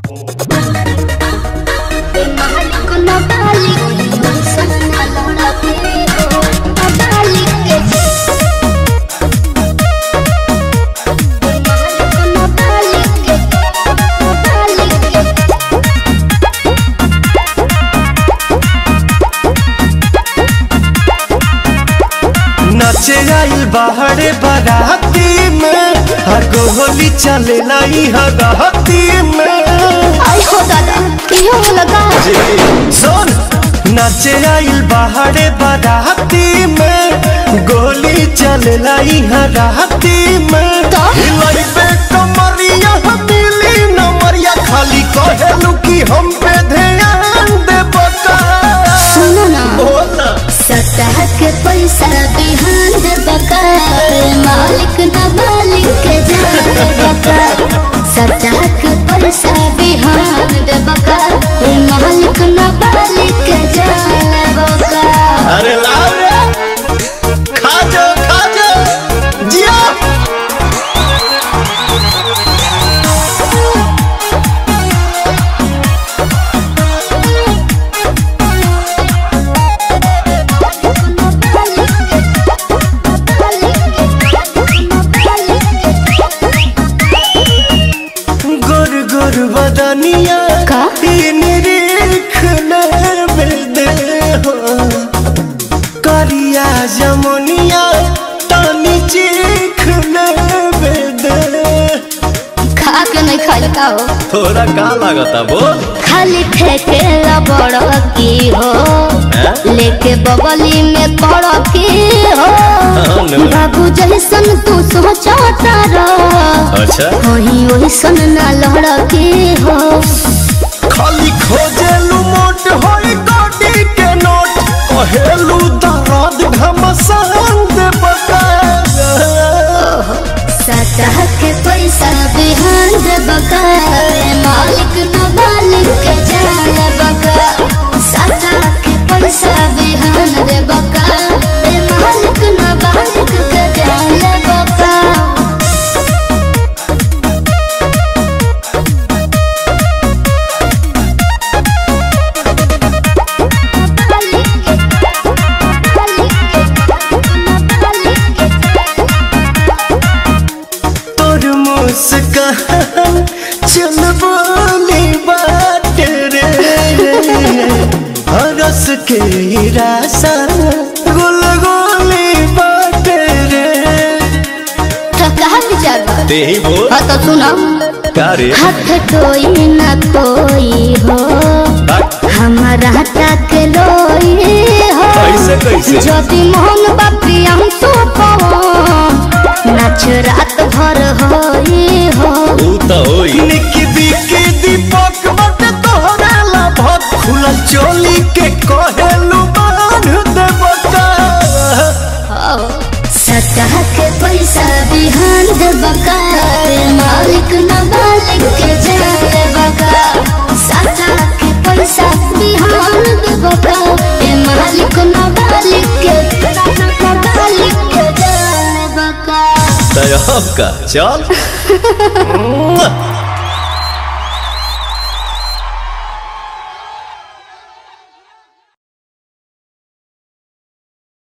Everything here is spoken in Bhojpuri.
नचे आइल बाहरे बाराती में हर गोली चले लाई हराती में आई हो दादा इहो लगा सुन नचे आइल बाहरे बाराती में गोली चले लाई हराती में तो? हिलाई पे कमरिया मिली नमरिया खाली कहेलू कि हम पे ध्यान दे बका सुनो ना बोला सतह के पैसा बिहान दे बका मालिक ना मालिक के जान दे बका सतह के पैसा बिहान दे बका मालिक ना मालिक के जान दे बका अरे लाओ रे खा जा खा जा जिया गोर गोर बदनिया का? तीन रेख में दे हो करिया जमुनिया तानी चीख में दे खा के नहीं खाई का हो थोड़ा का लागता बोल खाली फेंके बड़ की हो हैं? लेके बगली में पड़ की हो हाँ, नो। बाबू जैसन तू सोचता रह अच्छा वही वैसन ना लड़ की हो खाली खोजेलू मोट होई गोटी के नोट कहेलू दर्द घमसान दे बका सतह के पैसा बिहान दे बका मालिक न मालिक के जान बका सतह के पैसा बिहान दे बका मालिक न मालिक के जान बका तोर मुस्कान चल बोली बात रे हरस के रासा गुल गोली बात रे तो कहा विचार बा? ते ही बोल हाँ तो सुनो का रे हाथ कोई न कोई हो हमारा तक लोई हो कैसे, कैसे? यदि मोहन बापी हम तो नाच रात भर होई हो ऊ तो होई निकी बिकी दीपक बट तोहरा ला भत खुला चोली के कहेलू बांध दे बका सतह के पैसा बिहान दे बका मालिक न मालिक के जाए बका सतह के पैसा बिहान दे बका ए मालिक न मालिक के न मालिक के जाए बका तय का चल